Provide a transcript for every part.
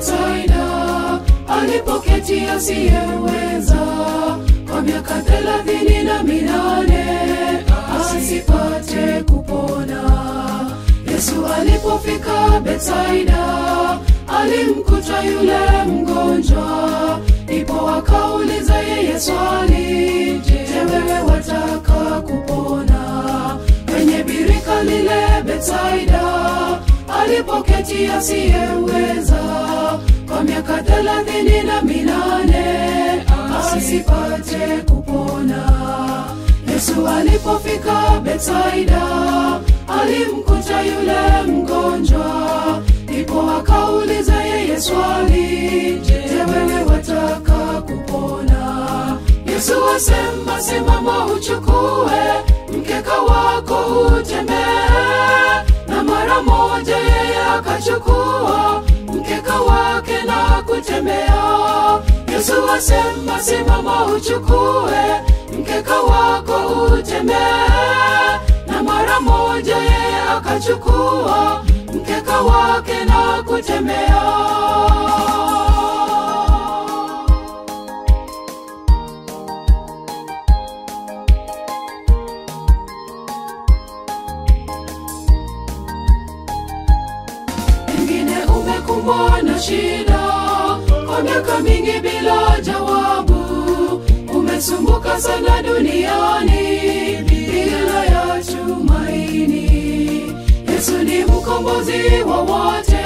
Betsaida alipoketi asiyeweza kwa miaka thelathini na minane asipate kupona. Yesu alipofika Betsaida alimkuta yule mgonjwa, ndipo akauliza yeye swali, je, wewe wataka kupona? Kwenye birika lile Betsaida alipoketi asiyeweza kwa miaka thelathini na minane asipate kupona. Yesu alipofika Betsaida alimkuta yule mgonjwa, ndipo akauliza yeye swali, je, wewe wataka kupona? Yesu asema, simama uchukue mkeka wako utembee. Na mara moja yeye akachukua mkeka wake na kutembea. Yesu asema, simama uchukue mkeka wako utembee. Na mara moja yeye akachukua mkeka wake na kutembea. Pengine umekumbwa na shida kwa miaka mingi bila jawabu, umesumbuka sana duniani bila ya tumaini. Yesu ni mkombozi wa wote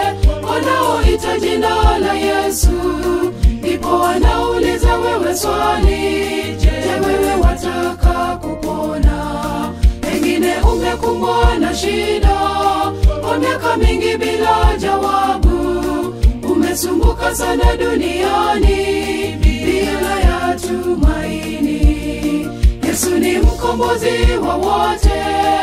wanaoita jina la Yesu, ndipo wanauliza wewe swali, je, wewe wataka kupona? Pengine umekumbwa na shida kwa miaka mingi bila jawabu, umesumbuka sana duniani bila ya tumaini. Yesu ni mkombozi wa wote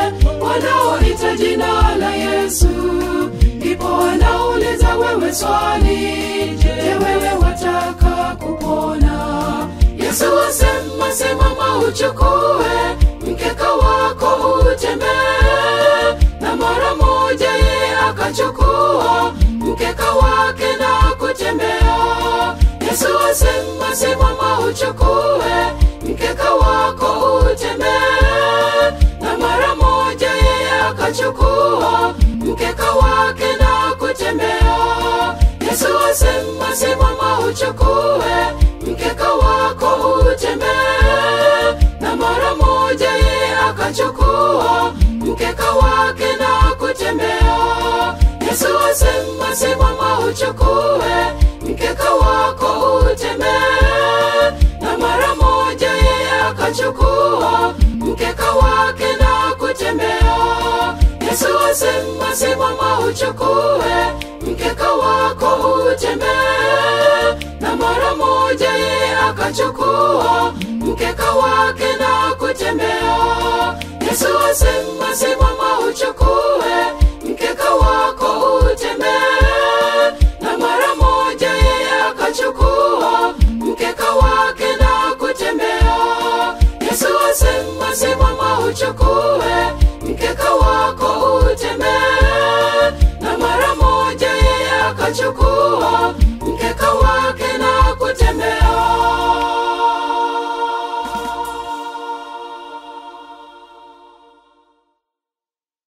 wanaoita jina la Yesu, ndipo wanauliza wewe swali, je, wewe wataka kupona? Yesu asema, simama uchukue mkeka wako utembee. Na mara moja yeye akachukua mkeka wake na kutembea. Yesu asema, simama uchukue mkeka wako utembee. Na mara moja yeye akachukua mkeka wake na kutembea. Yesu asema, simama uchukue mkeka wako utembee. Na mara moja yeye akachukua mkeka wake na kutembea. Yesu asema, simama uchukue mkeka wako utembee. Na mara moja yeye akachukua mkeka wake na kutembea. Yesu asema, simama uchukue mkeka wako utembee. Na mara moja yeye akachukua mkeka wake na kutembea. Yesu asema, simama uchukue mkeka wako utembee. Na mara moja yeye akachukua mkeka wake na kutembea. Yesu asema, simama uchukue mkeka wako utembee. Na mara moja yeye akachukua mkeka wake